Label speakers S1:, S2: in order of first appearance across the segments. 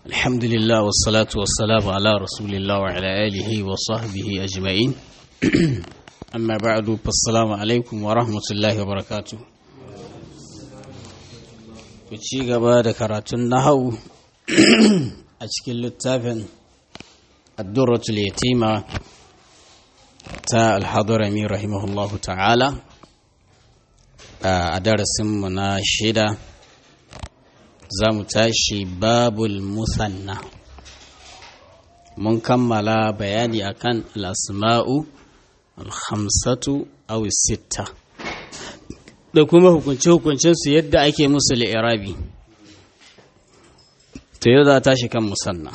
S1: الحمد لله والصلاة والسلام على رسول الله وعلى آله وصحبه أجمعين أما بعد فالسلام عليكم ورحمة الله وبركاته ci gaba da karatun nahau a cikin littafin addurratul yatima ta alhadarami rahimahullahu ta'ala a darasinmu na shida za mu tashi babul musanna mun kammala bayani akan al'asma'u alhamsatu aw sitta da kuma hukunce-hukuncensu yadda ake musu li'irabi to yau za tashi kan musanna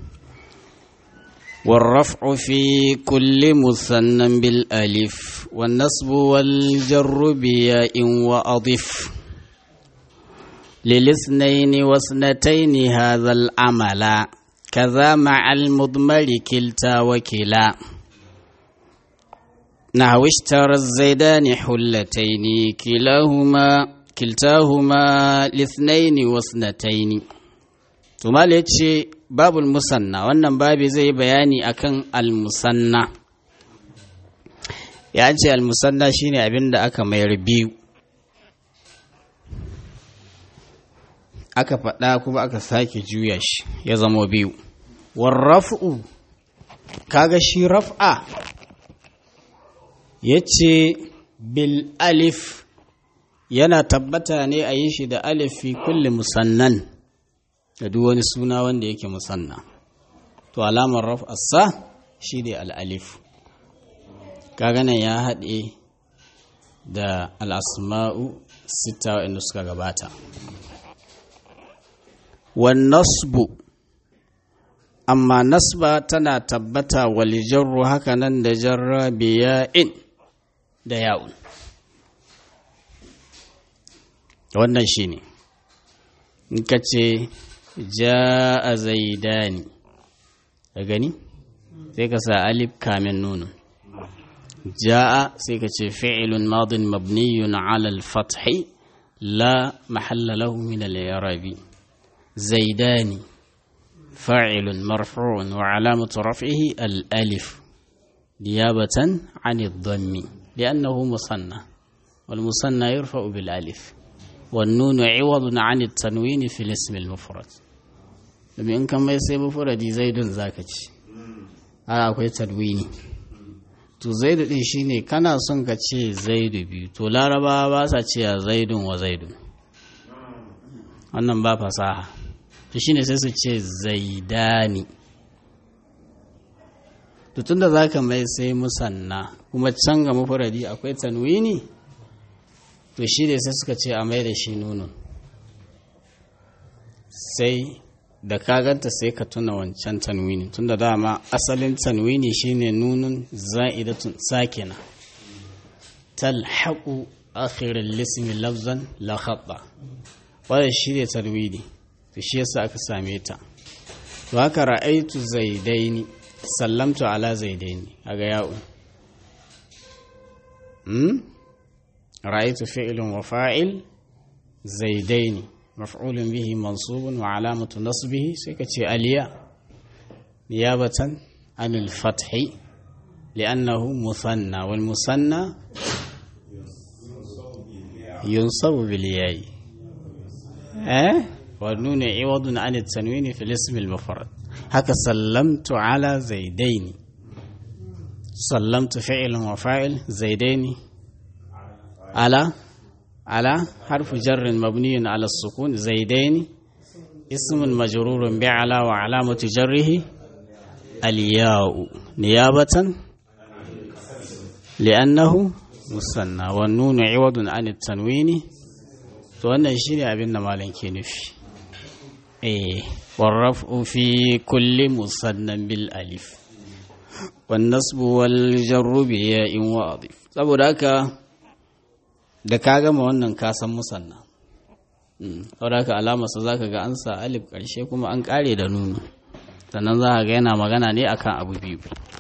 S1: والرفع في كل مثنى بالألف والنصب والجر بياء وأضف للاثنين واثنتين هذا العمل كذا مع المضمر كلتا وكلا نحو اشترى الزيدان حلتين كلاهما كلتاهما لاثنين واثنتين ثم ليتشي باب المثنى wannan babi zai bayani akan al-musanna ya ce al-musanna shine abin da aka mayar biyu aka faɗa kuma aka sake juya shi ya zama biyu warraf'u kaga shi raf'a ya ce bil alif yana tabbata ne a yi shi da alif fi kulli musannan da duk wani suna wanda yake musanna to alamar raf'arsa shi ne al'alif kaga nan ya haɗe da al'asma'u sita waɗanda suka gabata والنصب amma nasba tana tabbata wal jarru haka nan da jarra biya'in da ya'un wannan shine in ka ce ja'a zaidani ka gani sai ka sa alif kamin nunu ja'a sai ka ce fi'ilun madin mabniyun ala al-fathi la mahalla lahu min al-i'rabi زيدان فاعل مرفوع وعلامة رفعه الألف نيابة عن الضم لأنه مصنع والمصنع يرفع بالألف والنون عوض عن التنوين في الاسم المفرد لما إن كان ما يصيب مفرد زيد زاكج a akwai tanwini to zaidu din shine kana son ka ce zaidu biyu to larabawa ba sa cewa zaidun wa zaidun wannan ba fasaha to shine sai su ce zaidani to tunda zaka mai sai musanna kuma can ga mufradi akwai tanwini to shi ne sai suka ce a mai da shi nunun sai da ka ganta sai ka tuna wancan tanwini tunda dama asalin tanwini shine nunun za'idatun sakina talhaqu akhir al-ismi lafzan la khata wannan shi ne tarwidi to shi yasa aka same ta to haka ra'aitu zaidaini sallamtu ala zaidaini kaga ya'un hmm ra'aitu fi'lun wa fa'il zaidaini maf'ulun bihi mansubun wa alamatu nasbihi sai ka ce aliya niyabatan anil fathi li'annahu musanna wal musanna yunsabu bil yayi eh والنون عوض عن التنوين في الاسم المفرد هكا سلمت على زيدين سلمت فعل وفاعل زيدين على على حرف جر مبني على السكون زيدين اسم مجرور بعلى وعلامة جره الياء نيابة لأنه مثنى والنون عوض عن التنوين to wannan shi ne abin da malam ke nufi eh warrafu fi kulli musannan bil alif wan nasbu wal jarru bi ya'in wa adif saboda haka da ka gama wannan ka san musanna saboda haka alama sa zaka ga an sa alif karshe kuma an kare da nunu sannan za ga yana magana ne akan abu biyu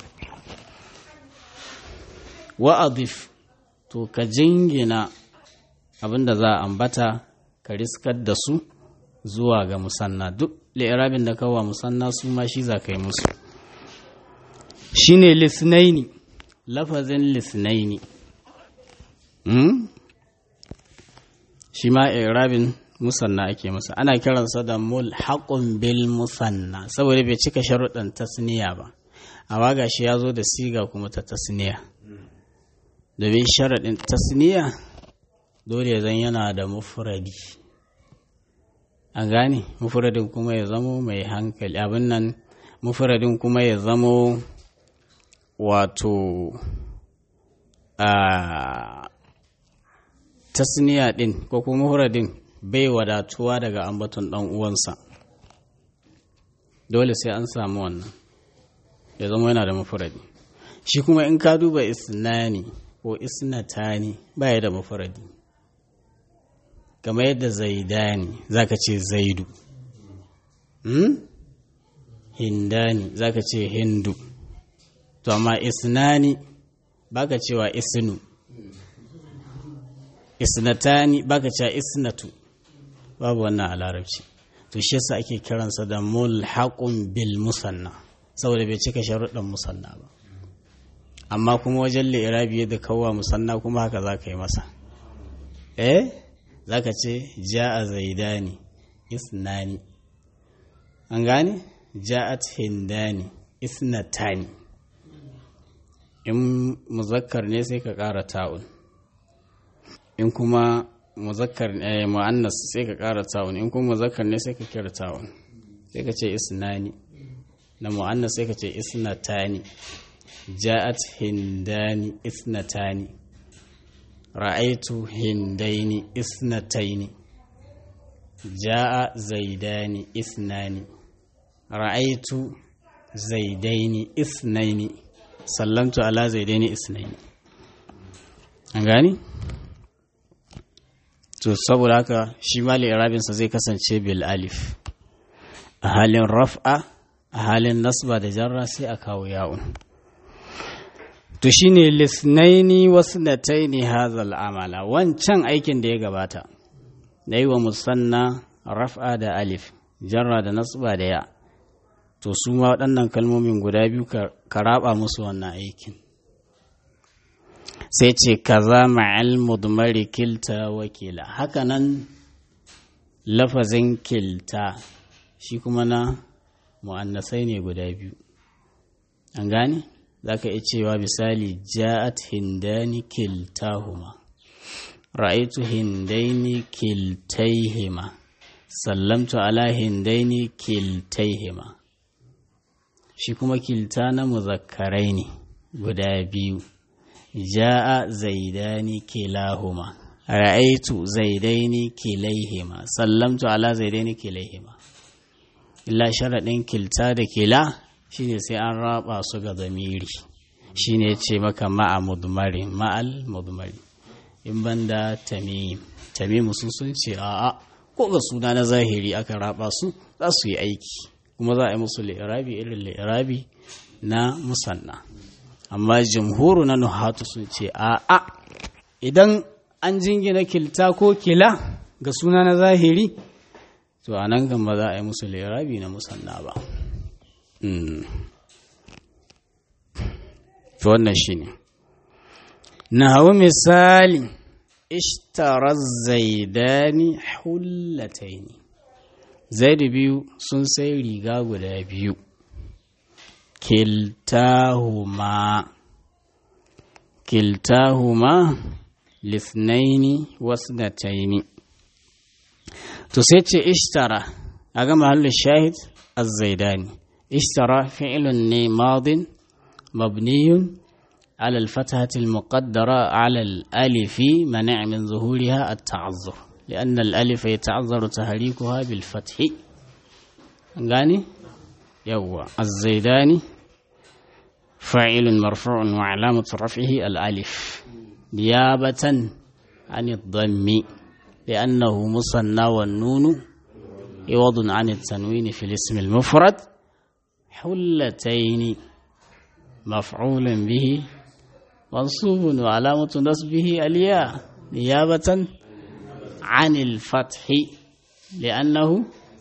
S1: wa adif to ka jingina abinda za a ambata ka riskar da su zuwa ga musanna duk li'irabin da kawa musanna su ma shi za ka yi musu shine lisnaini lafazin lisnaini hmm? shi ma irabin musanna ake masa ana kiransa da mulhaqun bil musanna saboda bai cika sharuɗan tasniya ba amma gashi ya zo da siga kuma ta tasniya domin sharaɗin tasniya dole zan yana da mufradi an gane mufradin kuma ya zamo mai hankali abin nan mufradin kuma ya zamo wato a tasniya ɗin ko kuma mufradin bai wadatuwa daga ambaton ɗan uwansa dole sai an samu wannan ya zama yana da mufradi shi kuma in ka duba isnani ko isnatani baya da mufradi kamar yadda zaidani zaka ce zaidu hmm? hindani zaka ce hindu to amma isnani baka cewa isnu isnatani baka cewa isnatu babu wannan a larabci to shi yasa ake kiransa da mulhaqun bil musanna saboda bai cika sharuɗan musanna ba amma kuma wajen li'irabi da kawwa musanna kuma haka za ka yi masa eh za ka ce ja'a zaidani isnani an gane ja'at hindani isnatani in muzakkar ne sai ka ƙara ta'un in kuma muzakkar eh, mu'annas sai ka ƙara ta'un in kuma muzakkar ne sai ka kira ta'un sai ka ce isnani na mu'annas sai ka ce isnatani ja'at hindani isnatani ra'aitu hindaini isnataini ja'a zaidani isnani ra'aitu zaidaini isnaini sallamtu ala zaidaini isnaini an gani to saboda haka shi mali irabinsa zai kasance bil alif a halin raf'a a halin nasba da jarra sai a kawo ya'un to shine lisnaini wasnataini hazal amala wancan aikin da ya gabata da yi wa musanna raf'a da alif jarra da nasba da ya to su ma waɗannan kalmomin guda biyu ka raba musu wannan aikin sai ce kaza ma'al mudmari kilta wakila hakanan lafazin kilta shi kuma na mu'annasai ne guda biyu an gane za ka iya cewa misali ja'at hindani kiltahuma ra'aitu hindaini kiltaihima sallamtu ala hindaini kiltaihima shi kuma kilta na muzakkarai ne guda biyu ja'a zaidani kilahuma ra'aitu zaidaini kilaihima sallamtu ala zaidaini kilaihima illa sharaɗin kilta da kila shine sai an raba su ga zamiri shine ce maka ma'a mudmari ma'al mudmari in banda tamim tamim sun sun ce a'a ko ga suna na zahiri aka raba su za su yi aiki kuma za a yi musu li'irabi irin li'irabi na musanna amma jamhuru na nuhatu sun ce a'a idan an jingina kilta ko kila ga suna na zahiri to a nan kan ba za a yi musu lirabi na musanna ba to wannan shi ne na hau misali ishtarar zaidani hullataini zaidu biyu sun sai riga guda biyu kiltahuma kiltahuma lisnaini wasnataini to sai ce ishtara a ga mahallin shahid az-zaidani ishtara fi'lun ne madin mabniyun على الفتحة المقدرة على الألف منع من ظهورها التعذر لأن الألف يتعذر تحريكها بالفتح غاني يوا الزيداني فاعل مرفوع وعلامة رفعه الألف نيابة عن الضم لأنه مصنى والنون عوض عن التنوين في الاسم المفرد حلتين مفعول به منصوب وعلامة نصبه الياء نيابة عن الفتح li'annahu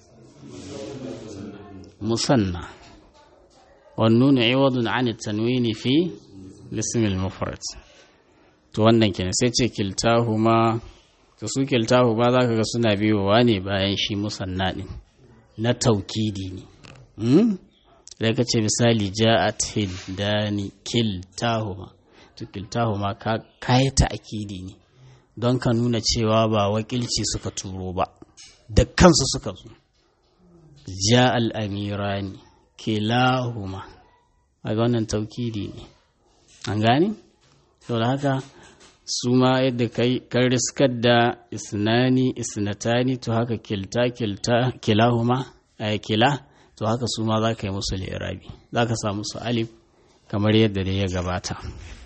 S1: musanna والنون عوض عن التنوين في الاسم المفرد to wannan kenan sai ce kiltahuma to su kiltahuma za ka ga suna biyowa ne bayan shi musanna din na taukidi ne da ka ce misali ja'at hildani kiltahuma to kiltahuma ka kai ta akidi ne don ka nuna cewa ba wakilci suka turo ba da kansu suka zo ja'al amirani kilahuma a ga wannan taukidi ne an gane? to da haka su ma yadda kan riskar da isnani isnatani to haka kilta kilta kilahuma a kila to haka su ma za ka yi musu lirabi za ka sa musu alif kamar yadda da ya gabata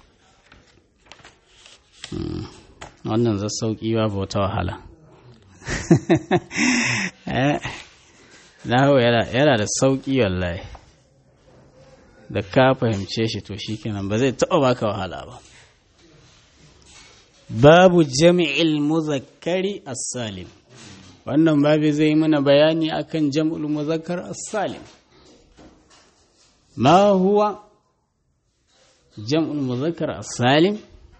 S1: wannan za sauƙi ba wata wahala na yana da sauƙi wallahi da ka fahimce shi to shi kenan ba zai taɓa baka wahala ba babu jami'il muzakkari as-salim wannan babu zai mana bayani akan jam'ul muzakkar as-salim ma huwa jam'ul muzakkar as-salim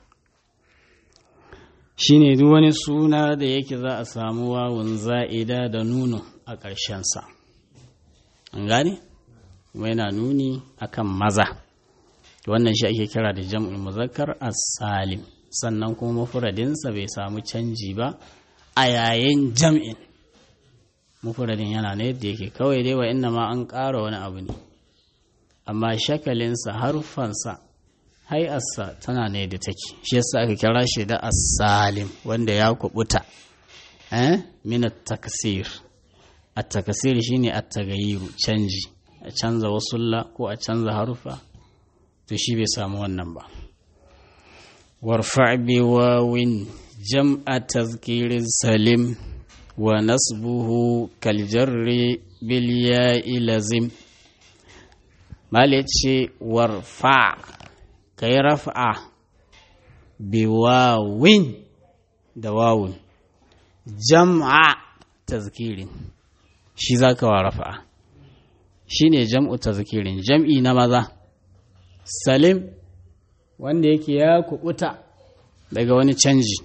S1: shine duk wani suna da yake za a samu wawun za'ida da nuno a ƙarshensa an gane kuma yana nuni akan maza wannan shi ake kira da jam'ul muzakkar as-salim sannan kuma mafuradinsa bai samu canji ba a yayin jam'in mafuradin yana na yadda yake kawai dai wa inna ma an ƙara wani abu ne amma shakalinsa harfansa hai'arsa tana ne da take shi yasa aka kira shi da as-salim wanda ya kubuta eh min at-taksir at-taksir shine at-tagayyuru canji a canza wasulla ko a canza harufa to shi bai samu wannan ba warfa bi wawin jam'a tazkirin salim wa nasbuhu kal jarri bil ya'i lazim mali ce warfa kai raf'a bi wawin da wawun jam'a tazkirin shi zaka wa rafa'a shine jam'u tazkirin jam'i na maza salim wanda yake ya kubuta daga wani canji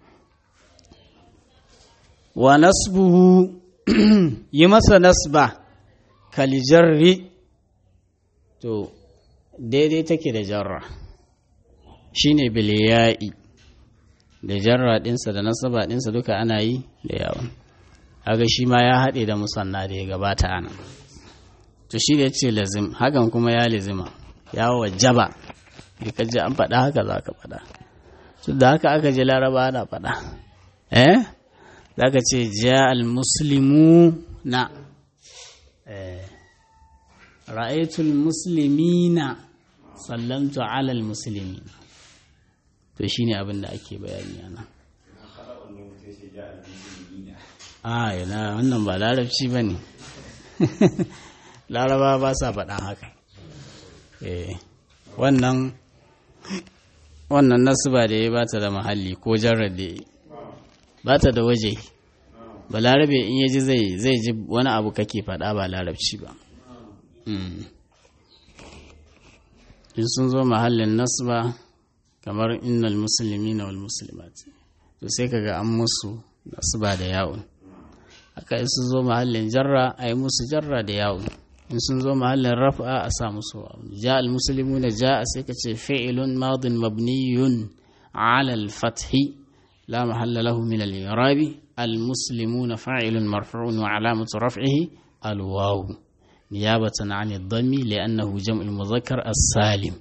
S1: wa nasbuhu yi masa nasba kalijarri to daidai take da jarra shine biliya'i da jarra ɗinsa da nasaba ɗinsa duka ana yi da yawon aga shi ma ya haɗe da musanna da ya gabata ana to shi da ya ce lazim hakan kuma ya lazima ya wajaba da ka ji an faɗa haka za ka faɗa su da haka aka ji laraba ana faɗa eh za ka ce ja al-muslimu na ra'aitul muslimina sallamtu ala al-muslimi to shine abin da ake bayani ana a yana wannan ba larabci ba ne laraba ba sa faɗan haka eh wannan wannan nasuba da ya ba ta da mahalli ko jarar da ya ba ta da waje ba larabe in ya ji zai zai ji wani abu kake faɗa ba larabci ba in sun zo mahallin nasba kamar innal musulmi na wal musulmat to sai kaga an musu nasba da yawon haka in sun zo mahallin jarra a yi musu jarra da yawon in sun zo mahallin raf'a a sa musu ja al-muslimuna ja sai ka ce fi'ilun madin mabniyun ala al-fathi la mahalla lahu min al-i'rabi al-muslimuna fa'ilun marfu'un wa alamatu raf'ihi al-waw niyabatan 'an ad-dammi li'annahu jam'u al-mudhakkar as-salim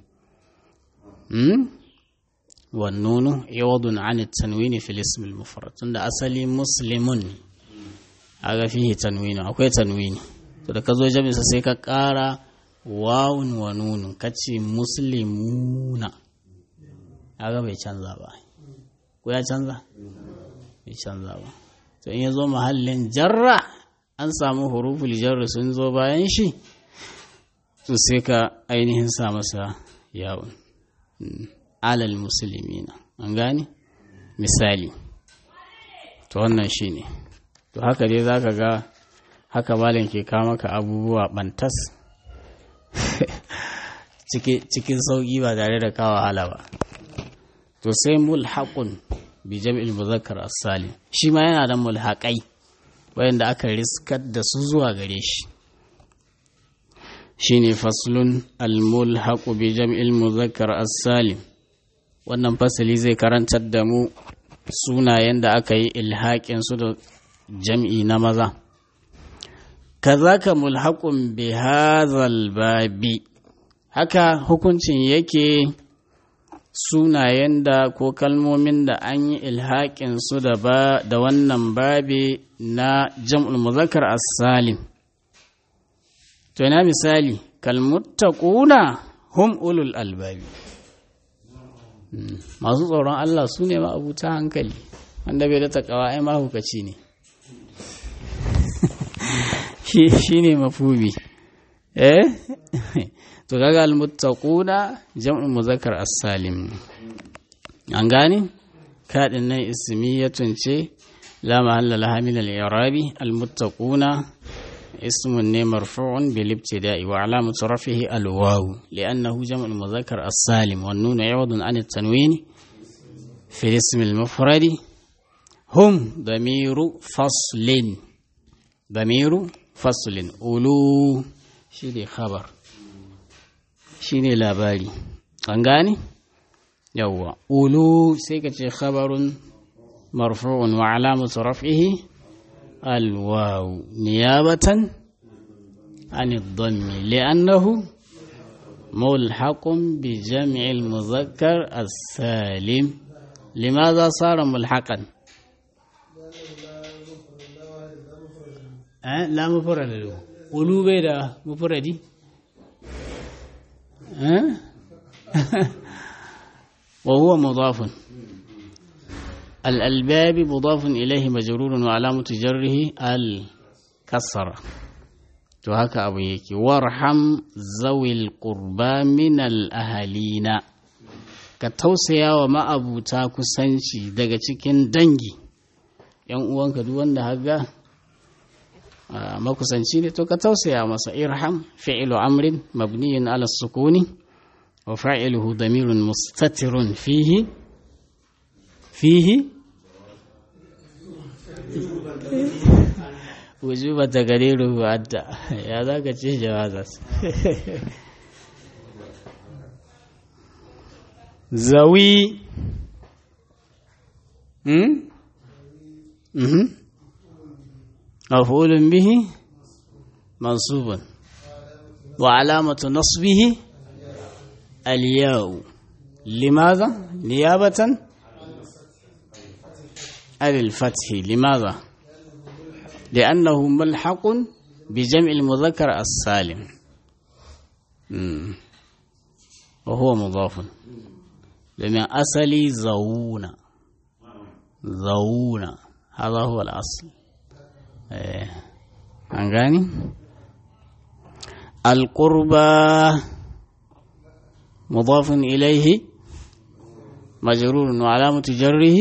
S1: والنون عوض عن التنوين في الاسم المفرد عند أصلي مسلم هذا فيه تنوين أكوي تنوين to da ka zo jami'sa sai ka ƙara wawun wa nunun ka ce muslimuna ga bai canza ba ko ya canza bai canza ba to in ya zo mahallin jarra an samu huruful jarra sun zo bayan shi to sai ka ainihin sa masa yawon alal musulmina an gane misali to wannan shi ne to haka dai za ka ga haka malin ke kawo maka abubuwa bantas cikin sauƙi ba tare da kawo wahala ba to sai mulhaqun bi jam'il muzakkar as-salim shi ma yana da mulhaqai wayanda aka riskar da su zuwa gare shi shine faslun al-mulhaq bi jam'il muzakkar as-salim wannan fasali zai karantar da mu sunayen da aka yi ilhaƙin su da jam'i na maza kazaka mulhaqun bi hadzal babi haka hukuncin yake sunayen da ko kalmomin da an yi ilhaƙin su da ba da wannan babi na jam'ul muzakkar as-salim to ina misali kalmuttaquna hum ulul albabi masu tsoron Allah su ne ma'abuta hankali wanda bai da takawa ai mahukaci ne shi ne mafubi eh to kaga almuttaquna jam'ul muzakkar as-salim an gane kadin nan ismiyatun ce la mahalla laha min al-i'rabi almuttaquna اسم مرفوع بالابتداء وعلامة رفعه الواو لأنه جمع المذكر السالم والنون عوض عن التنوين في الاسم المفرد هم ضمير فصل ضمير فصل أولو شيني خبر شيني لاباري أنغاني يوا أولو سيكتي خبر مرفوع وعلامة رفعه الواو نيابة عن الضم لأنه ملحق بجمع المذكر السالم لماذا صار ملحقا أه؟ لا مفرد له قلوب ده مفردي أه؟ وهو مضاف الألباب مضاف إليه مجرور وعلامة جره الكسرة to haka abu yake warham zawil qurba min ahalina ka tausaya wa ma'abuta kusanci daga cikin dangi yan uwanka duk wanda haga makusanci ne to ka tausaya masa irham fi'lu amrin mabniyun ala sukuni wa fa'iluhu damirun mustatirun fihi fihi wujuba ta gare rubu'adda ya za ka ce jawazas zawi hmm? mhm mafulun bihi mansubun wa alamatu nasbihi al-ya'u limaza niyabatan al-fath limaza لأنه ملحق بجمع المذكر السالم وهو مضاف لمن أصلي زونا زونا هذا هو الأصل أنغاني القربى مضاف إليه مجرور وعلامة جره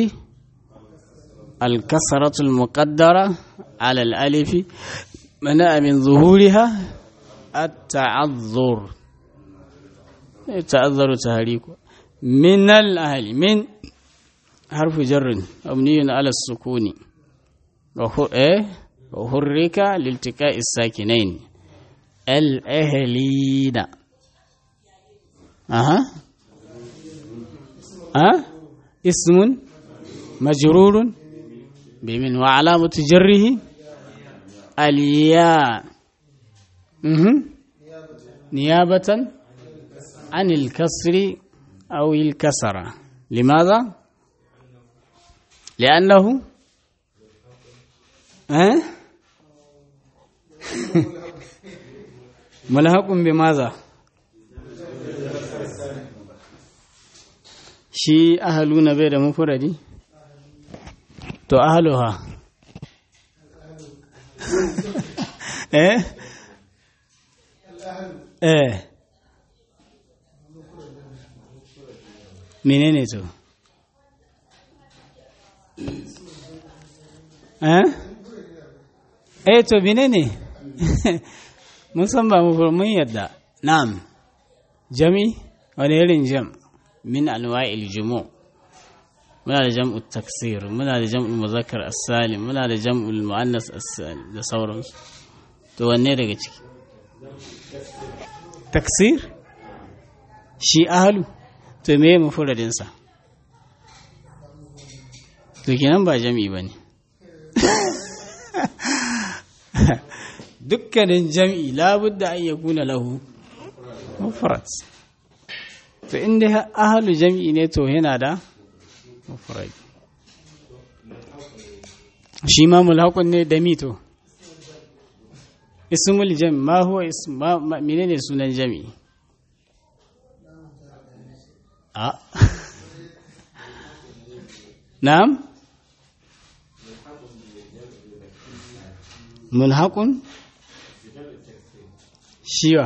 S1: الكسرة المقدرة على الألف منع من ظهورها التعذر تعذر تهريك من الأهل من حرف جر مبني على السكون وحرك لالتقاء الساكنين الأهلين أها أه اسم مجرور بمن وعلامة جره الياء نيابة عن الكسر أو الكسرة لماذا؟ لأنه أه؟ ملحق بماذا؟ shi ahaluna bai da mufuradi? to ahaluha eh eh menene to eh eh to bine ne mun san ba mu mun yadda na'am jami wani irin jam min anwa'il jumu muna da jam'u taksir muna da jam'u muzakkar as-salim muna da jam'u muannas as-salim da sauransu to wanne daga ciki taksir shi ahlu to me mufradin sa to kenan ba jami'i bane dukkanin jam'i labudda an yakuna lahu mufrad to inda ahlu jam'i ne to yana da mufrad shi ma mulhaqun ne da mito ismul jam ma huwa ism ma menene sunan jami'i a na'am mulhaqun shiwa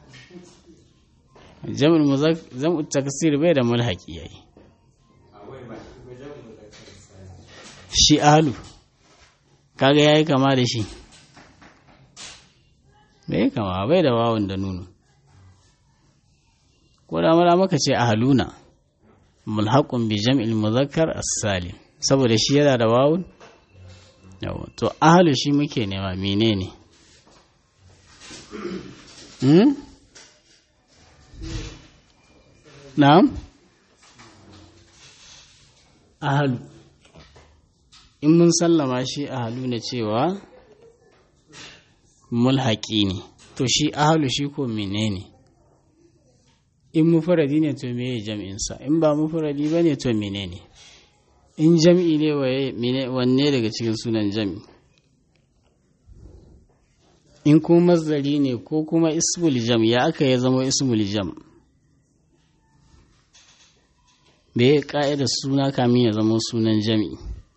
S1: jam'ul muzak jam'u taksir bai da mulhaqi yayi shi ahlu kaga yayi kama da shi bai kama bai da wawun da nunu ko da mala maka ce ahluna mulhaqun bi jam'il muzakkar as-salim saboda shi yana da wawun yawa to ahlu shi muke nema menene hmm na'am ahlu in mun sallama shi ahlu na cewa mulhaki ne to shi ahlu shi ko menene in mufradi ne to meye jam'insa in ba mufradi ba ne to menene in jam'i ne wanne daga cikin sunan jam'i in kuma mazdari ne ko kuma ismul jam ya aka ya zama ismul jam me ya ka'ida suna kamin ya zama sunan jam'i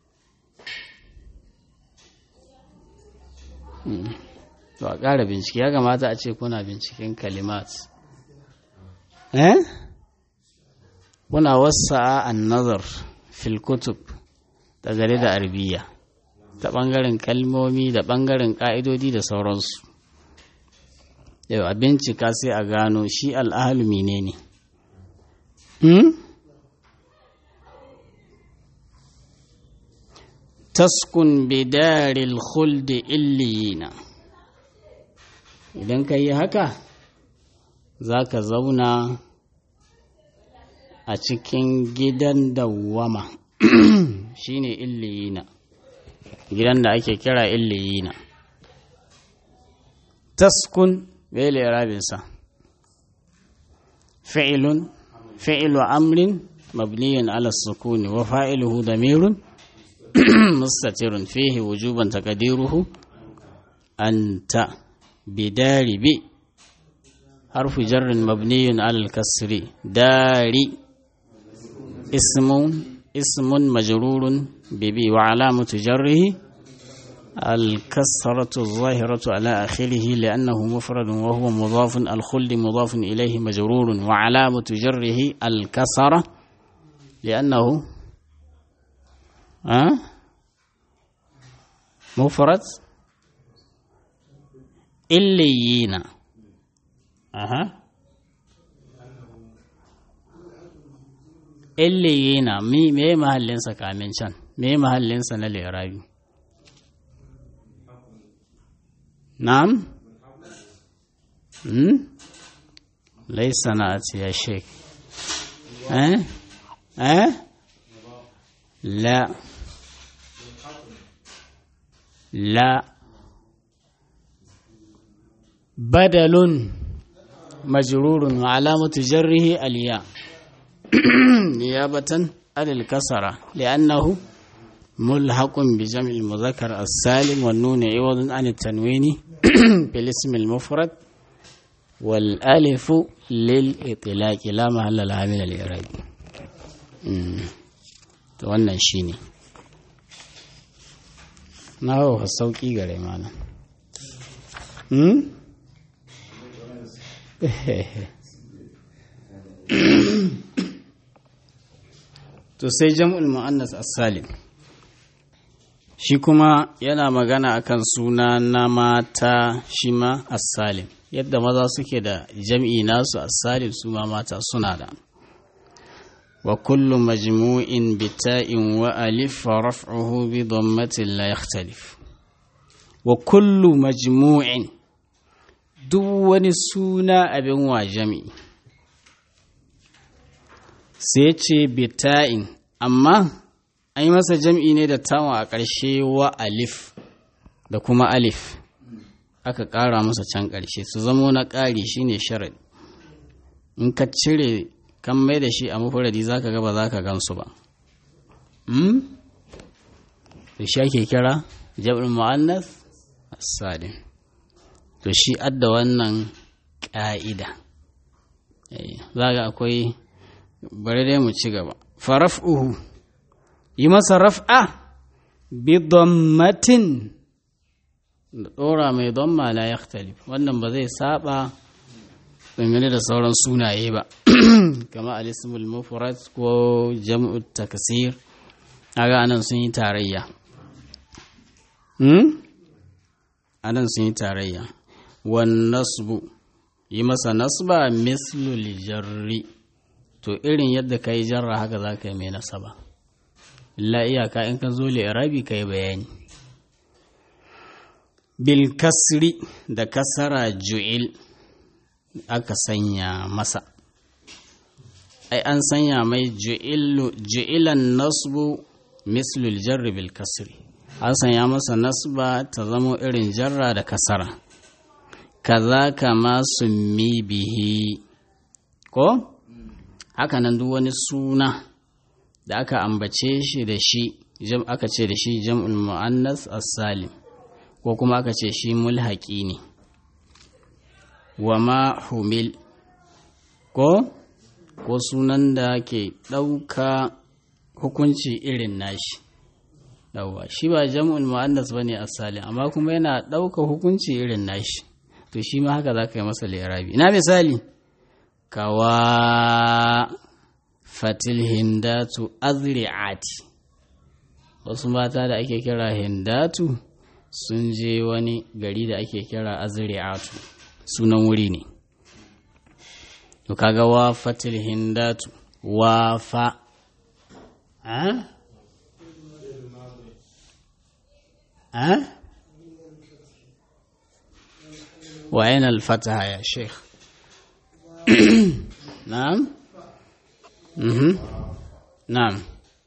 S1: to a ƙara bincike ya kamata a ce kuna binciken kalimat eh kuna wasa an nazar fil kutub da gare da arbiya ta ɓangaren kalmomi da ɓangaren ƙa'idodi da sauransu yau a bincika sai a gano shi al'ahalu ne ne taskun bidaril khuldi illiyina idan ka yi haka za ka zauna a cikin gidan dawwama shine illiyina gidan da ake kira illiyina taskun bele rabinsa fi'ilun fi'ilu amrin mabniyin ala sukuni wa fa'iluhu damirun mustatirun fihi wujuban taqdiruhu anta bidari bi harfu jarrin mabniyun ala al-kasri dari ismun ismun majrurun bibi wa alamatu jarrihi الكسرة الظاهرة على آخره لأنه مفرد وهو مضاف الخلد مضاف إليه مجرور وعلامة جره الكسرة لأنه أه؟ مفرد إليين أها إليين مي مي محلنسا كامن شان مي محلنسا نالإعرابي نعم ليس نأتي يا شيخ أه؟ أه؟ لا لا بدل مجرور وعلامة جره الياء نيابة عن الكسرة لأنه ملحق بجمع المذكر السالم والنون عوض عن التنوين بالاسم المفرد والألف للإطلاق لا محل لها من الإعراب wannan shi ne na hau sauƙi gare mana to sai jam'ul mu'annas as-salim shi kuma yana magana akan suna na mata shi ma assalim yadda maza suke da jam'i nasu assalim su ma mata suna da wa kullu majmu'in bita'in wa alif raf'uhu bi dhammatin la yakhtalif wa kullu majmu'in duk wani suna abin wa jam'i sai ce bita'in amma an yi masa jam'i ne da tawa a ƙarshe wa alif da kuma alif aka ƙara masa can ƙarshe su zamo na ƙari shine sharad in ka cire kan mai da shi a mafuradi za ka gaba za ka gansu ba to shi ake kira jab'in mu'annas asadin to shi adda wannan ƙa'ida za ga akwai bari dai mu ci gaba faraf'uhu yi masa raf'a bi dammatin da ɗora mai damma la yakhtalif wannan ba zai saba dangane da sauran sunaye ba kama alismul mufrad ko jam'u taksir aga anan sun yi tarayya hmm anan sun yi tarayya wan nasbu yi masa nasba mislul jarri to irin yadda ka yi jarra haka za ka yi mai nasaba illa iyaka in ka zo li'irabi ka yi bayani bil kasri da kasara ju'il aka sanya masa ai an sanya mai ju'ilan nasbu mislul jarri bil kasri an sanya masa nasba ta zamo irin jarra da kasara kaza kama summi bihi ko hakanan duk wani suna da aka ambace shi da shi jam aka ce da shi jam'ul mu'annas as-salim ko kuma aka ce shi mulhaqi ne wa ma humil ko ko sunan da ke ɗauka hukunci irin nashi yawwa shi ba jam'ul mu'annas bane as-salim amma kuma yana ɗauka hukunci irin nashi to shi ma haka za ka yi masa lirabi na misali kawa fatil hindatu azri'ati wasu mata da ake kira hindatu sun je wani gari da ake kira azri'atu sunan wuri ne to kaga wa fatil hindatu wa fa a a wa yana alfataha ya sheikh نعم مهم. نعم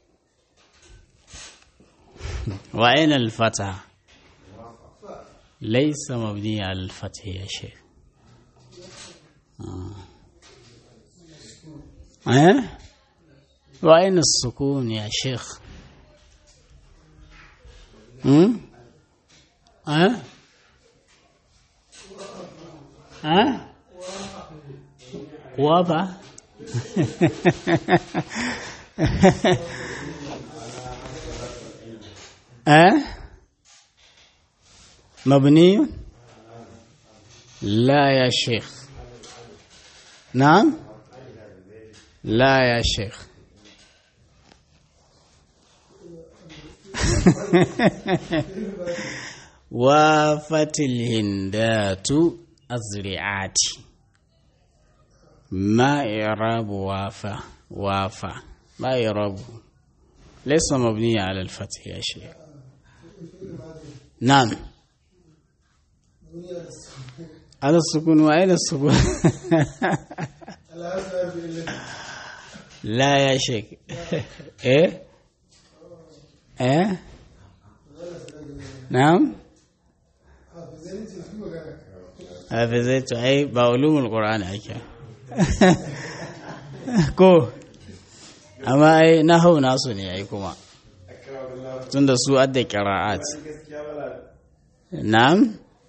S1: وأين الفتح ليس مبني على الفتح يا شيخ آه. أه؟ وأين السكون يا شيخ هم؟ أه؟ أه؟ وضع أه؟ مبني لا يا شيخ نعم لا يا شيخ وافت الهندات أزرعات ما إعراب وافا وافا ما إعراب ليس مبني على الفتح يا شيخ نعم على السكون وأين السكون لا يا شيخ إيه إيه نعم حافظت أي بعلوم القرآن أكيد ko amma ai na hau nasu ne ai kuma tun da su adda kira'at na'am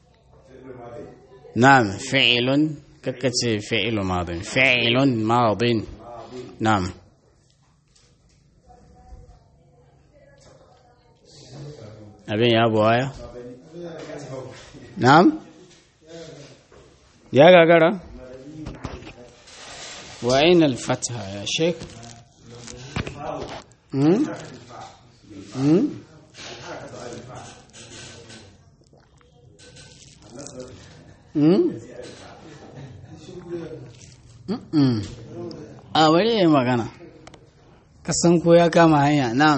S1: na'am fi'ilun kakkace fi'ilu madin fi'ilun madin na'am abin ya buwaya na'am ya gagara وأين الفتحة يا شيخ a bari ya magana kasan ko ya kama hanya na'am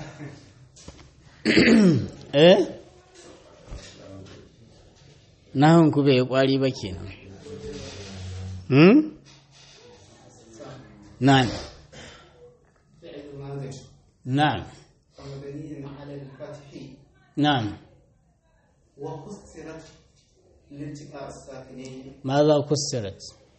S1: eh nahun ku bai kwari ba kenan hmm na'am na'am na'am
S2: وكسرت لالتقاء الساكنين
S1: ماذا كسرت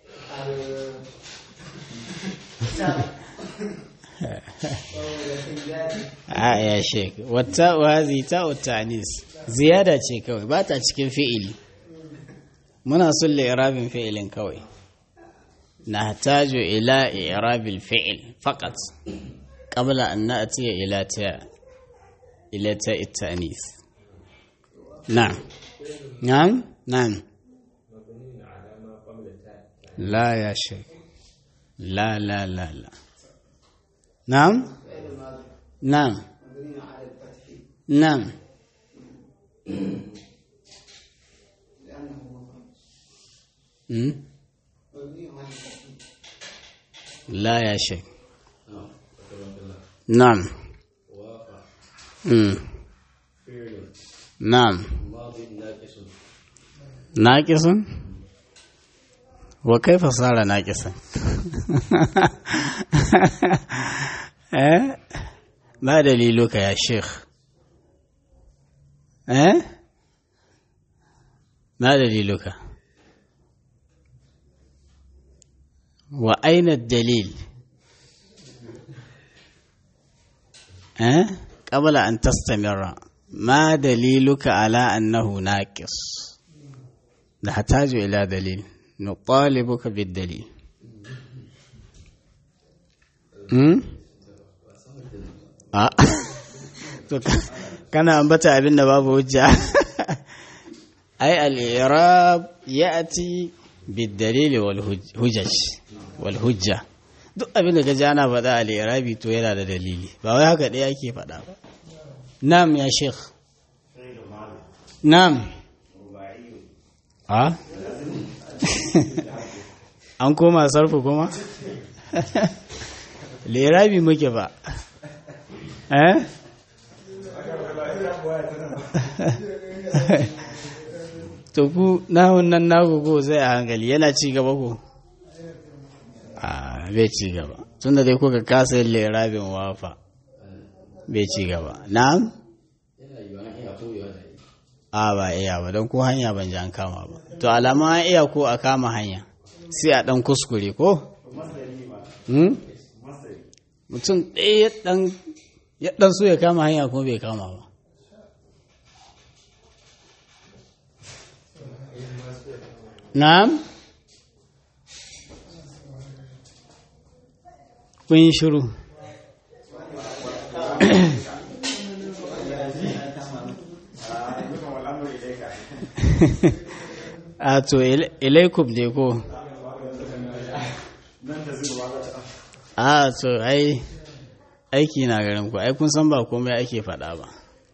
S1: a ya shek wata wazi ta utanis ziyada ce kawai ba ta cikin fi'ili muna son li'irabin fi'ilin kawai na tajo ila i'rabil fi'il faqat qabla an na'tiya ila ta ila ta itanis na'am na'am na'am la ya shek la la la la نعم نعم نعم لا يا شيخ نعم مم. نعم ناقص وكيف صار ناقصا eh ma daliluka ya sheikh eh ma daliluka wa aina dalil eh qabla an tastamira ma daliluka ala annahu naqis نحتاج إلى دليل نطالبك بالدليل أمم to kana ambata abin da babu hujja ai al-i'rab ya'ti bid-dalil wal hujjaj wal hujja duk abin da ka ji ana faɗa al-i'rabi to yana da dalili ba wai haka ɗaya ake faɗa ba nam ya sheikh nam a an koma sarfu kuma lirabi muke ba eh to ku nahun nan naku ko zai a hankali yana ci gaba ko a bai ci gaba tunda dai kuka kasa yin lirabin wafa bai ci gaba na'am a ba iya ba don ko hanya ban ji an kama ba to alama an iya ko a kama hanya sai a dan kuskure ko mutum ɗaya ya ɗan so ya kama hanya kuma bai kama ba na'am kun yi shiru a to ilaikum ne ko a to ai aiki na garin ku ai kun san ba komai ake faɗa ba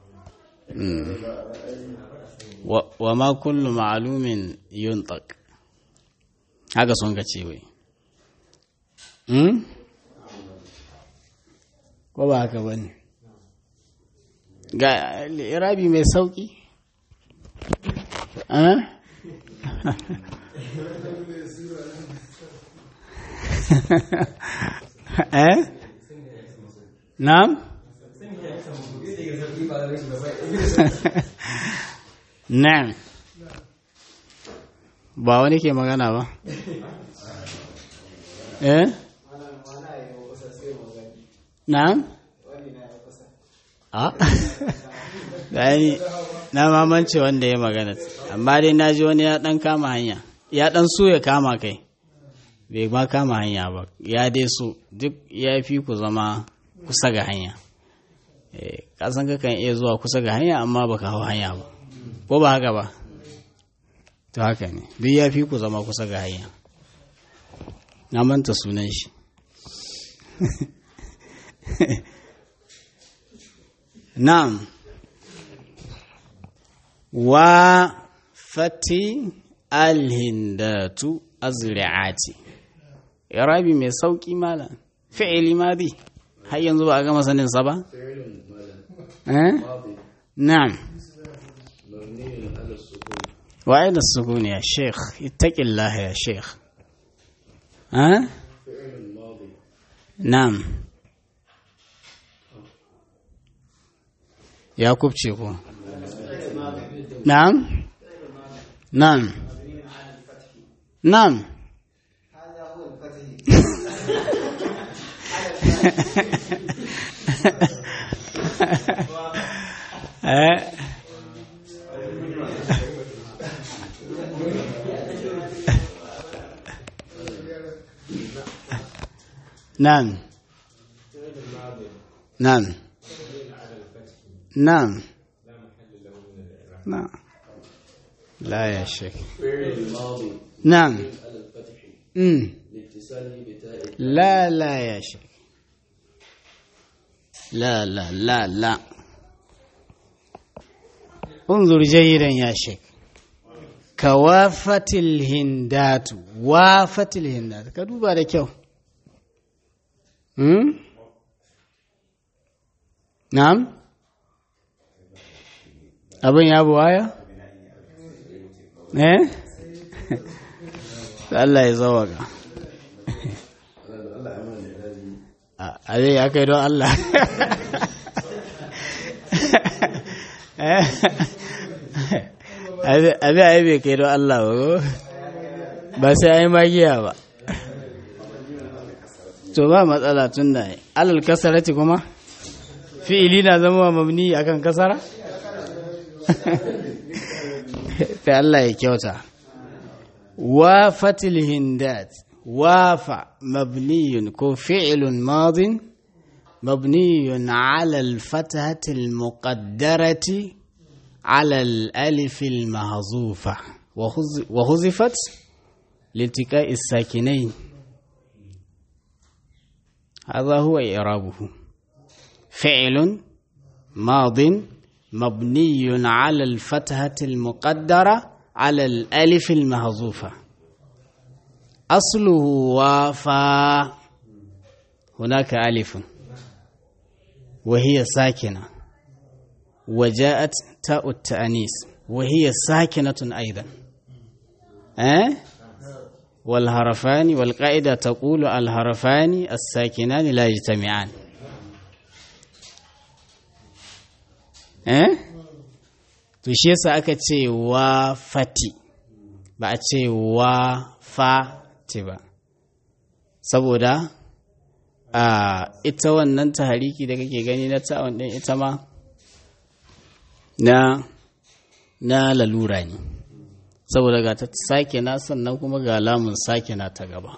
S1: wa ma kullu ma'lumin yuntaq haka sun ka ce wai ko ba haka bane ga irabi mai sauki eh na'am na'am ba wani ke magana ba eh na'am a gani na mamance wanda ya magana amma dai na ji wani ya dan kama hanya ya dan so ya kama kai bai ma kama hanya ba ya dai so duk ya fi ku zama kusa ga hanya kasan kakan iya zuwa kusa ga hanya amma baka hau hanya ba ko ba haka ba to haka ne duk ya fi ku zama kusa ga hanya na manta sunan shi na'am wa fati alhindatu azri'ati irabi mai sauki malam fi'ili madi har yanzu ba a gama sanin sa ba eh na'am وأين السكون يا شيخ اتق الله يا شيخ ها نعم يا كوبشيكو نعم نعم نعم
S2: هذا هو الفتح
S1: آه. نعم نعم نعم نعم لا يا شيخ
S3: فعل الماضي
S1: نعم
S3: على الفتح
S1: مم.
S3: لاتصاله بتاء
S1: لا لا يا شيخ لا لا لا لا انظر جيدا يا شيخ كوافت الهندات وافت الهندات كدوبا da kyau hmm? na'am abin ya buwaya eh Allah ya zawaka a zai ya kai don Allah abi a yi bai kai don Allah ba ko? ba sai an yi magiya ba to ba matsala tun da alal kasarati kuma fi'ili na zama mabni akan kasara ta Allah ya kyauta wafatil hindat wafa mabniyun ko fi'ilun madin مبني على الفتحة المقدرة على الألف المهزوفة وهز- وهزفت لالتقاء الساكنين هذا هو إعرابه فعل ماض مبني على الفتحة المقدرة على الألف المهزوفة أصله وافى هناك ألف وهي ساكنة وجاءت تاء التأنيس وهي ساكنة أيضا أه؟ والهرفان والقاعدة تقول الهرفان الساكنان لا يجتمعان أه؟ to shi yasa aka ce wa fati ba a ce wa fati ba saboda a ita wannan tahariki da kake gani na ta'awun ɗin ita ma na na lalura ne saboda ga ta sake na sannan kuma ga lamun sake na ta gaba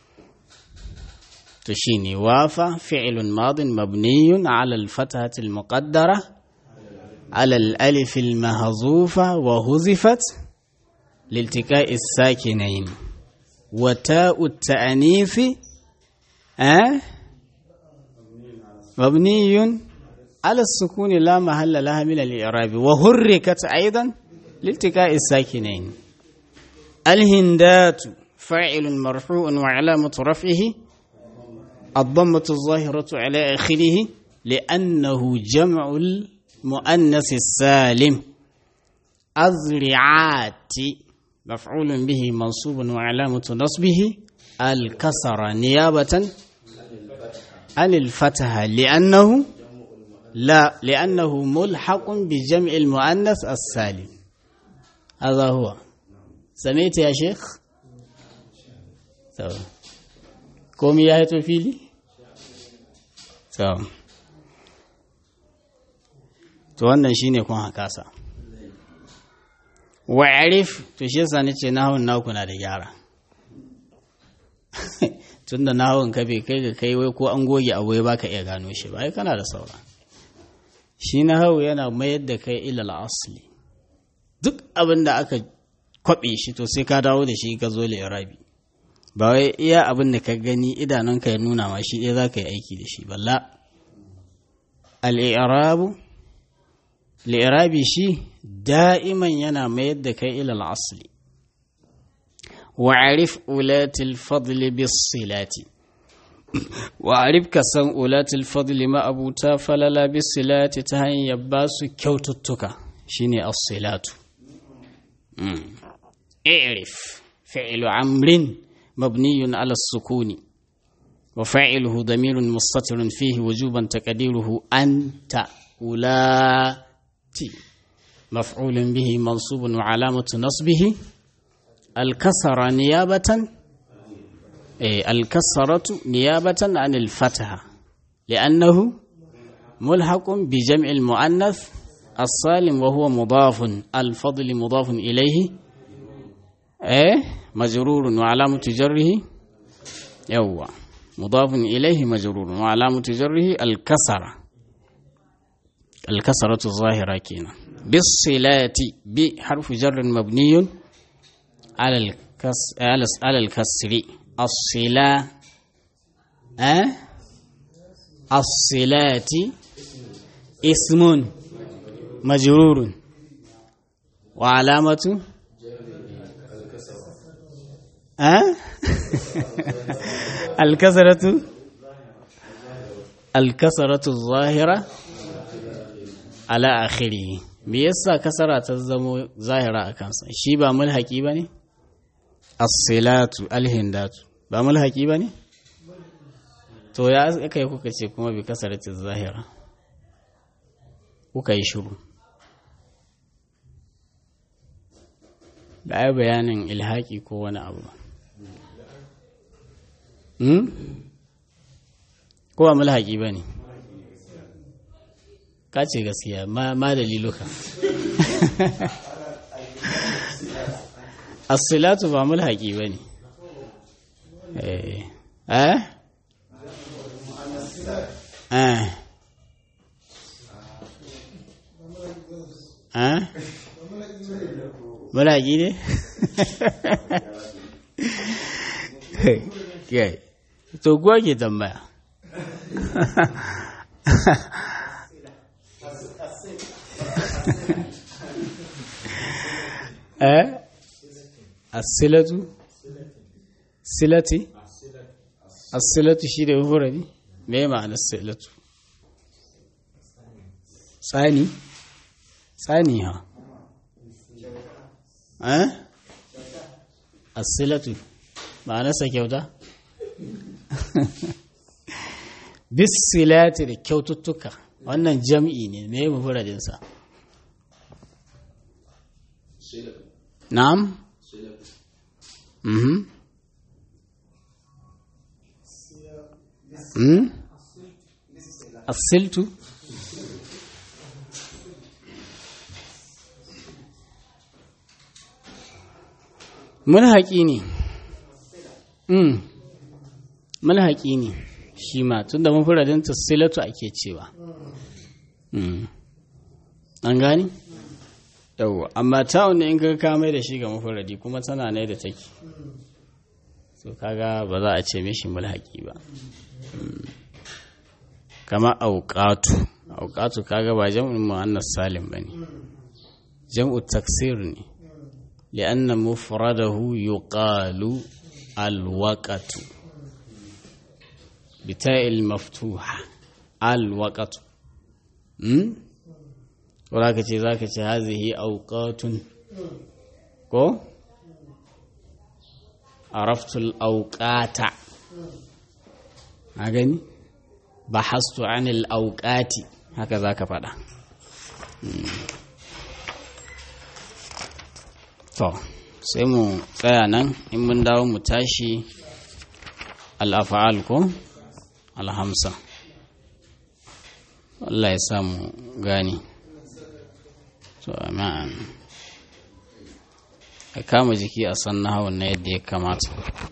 S1: to shine wafa fi'lun madin mabniyun ala al-fathati al-muqaddara ala al-alif al-mahzufa wa huzifat لالتقاء الساكنين وتاء التأنيث أه؟ مبني على السكون لا محل لها من الإعراب وحركت أيضا لالتقاء الساكنين الهندات فاعل مرفوع وعلامة رفعه الضمة الظاهرة على آخره لأنه جمع المؤنث السالم أذرعات مفعول به منصوب وعلامة نصبه الكسر نيابة عن الفتحة لأنه لا لأنه ملحق بجمع المؤنث السالم هذا هو سمعت يا شيخ تمام komi ya haito fili? to wannan shi ne kun hakasa wa'arif to shi yasa ni ce nahawun naku na da gyara tun da nahawun ka bai kai ga kai wai ko an goge abu ya baka iya gano shi ba ai kana da saura shi nahawu yana mayar da kai ilal asli duk abin da aka kwaɓe shi to sai ka dawo da shi ka zo rabi ba wai iya abin da ka gani idanunka ya nuna ma shi ɗaya za ka yi aiki da shi balla al'irabu li'irabi shi da'iman yana mayar da kai ilal asli wa'arif ulatil fadli bis silati wa'arif ka san ulatil fadli ma'abuta falala bis silati ta hanyar ba su kyaututtuka shine as-silatu i'rif fi'lu amrin mabniyun ala sukuni wa fa'iluhu damirun mustatirun fihi wujuban taqdiruhu anta ulati مفعول به منصوب وعلامة نصبه الكسر نيابة إيه الكسرة نيابة عن الفتحة لأنه ملحق بجمع المؤنث السالم وهو مضاف الفضل مضاف إليه إيه مجرور وعلامة جره يوا مضاف إليه مجرور وعلامة جره الكسرة الكسرة الظاهرة كينا بالصلات بحرف جر مبني على الكس على الكسر الصلاة أه؟ الصلات اسم مجرور وعلامة أه؟ الكسرة الكسرة الظاهرة على آخره me yasa kasara ta zamo zahira a kansa shi ba mulhaki ba ne as-silatu al-hindatu ba mulhaki ba ne to ya aka yi kuka ce kuma bi kasaratin zahira kuka yi shiru da ai bayanin ilhaki ko wani abu ba ko ba mulhaki ba ne ka ce gaskiya ma daliluka as-silatu ba mulhaqi bane eh eh eh eh mulhaqi ne kai to gwa ke tambaya eh asilatu silati asilatu shi da mufuradi me ma'ana silatu tsani tsani ha eh asilatu ma'anarsa kyauta bisilati da kyaututtuka wannan jam'i ne me mufuradinsa نعم اها امم السلت mulhaƙi ne mm mulhaƙi ne shi ma tun da mafuradin silatu ake cewa an gani? yawwa amma ta'un ne in ka kamai da shi ga mafaradi kuma tana ne da take so kaga ba za a ce mishi mulhaki ba kama auqatu auqatu kaga ba jam'ul muannas salim bane jam'u taksir ne li'anna mufradahu yuqalu alwaqatu bita'il maftuha alwaqatu wadda ka ce za ka ce hazihi auƙatun ko? araftul auƙata a gani? ba hastu anil auƙati haka za ka faɗa to sai mu tsaya nan in mun dawo mu tashi al'afa'al ko? alhamsa Allah ya samu gani to amin a kama jiki a san nahawun na yadda ya kamata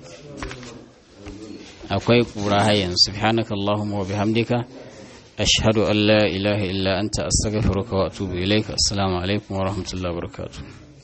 S1: akwai ƙura hayan subhanaka Allahumma wa bihamdika ashhadu an la ilaha illa anta astaghfiruka wa atubu ilaika assalamu alaikum wa rahmatullahi wa barakatuh